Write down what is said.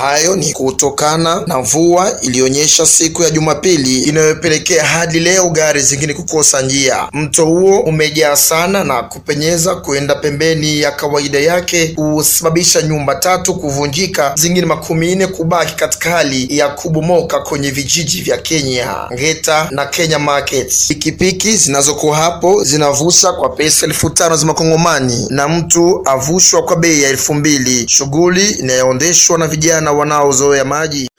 Hayo ni kutokana na mvua iliyonyesha siku ya Jumapili inayopelekea hadi leo gari zingine kukosa njia. Mto huo umejaa sana na kupenyeza kwenda pembeni ya kawaida yake, kusababisha nyumba tatu kuvunjika, zingine makumi nne kubaki katika hali ya kubomoka kwenye vijiji vya Kenya Ngeta na Kenya Market. Pikipiki zinazokuwa hapo zinavusha kwa pesa elfu tano za makongomani na mtu avushwa kwa bei ya elfu mbili, shughuli inayoendeshwa na vijana wanaozoea maji.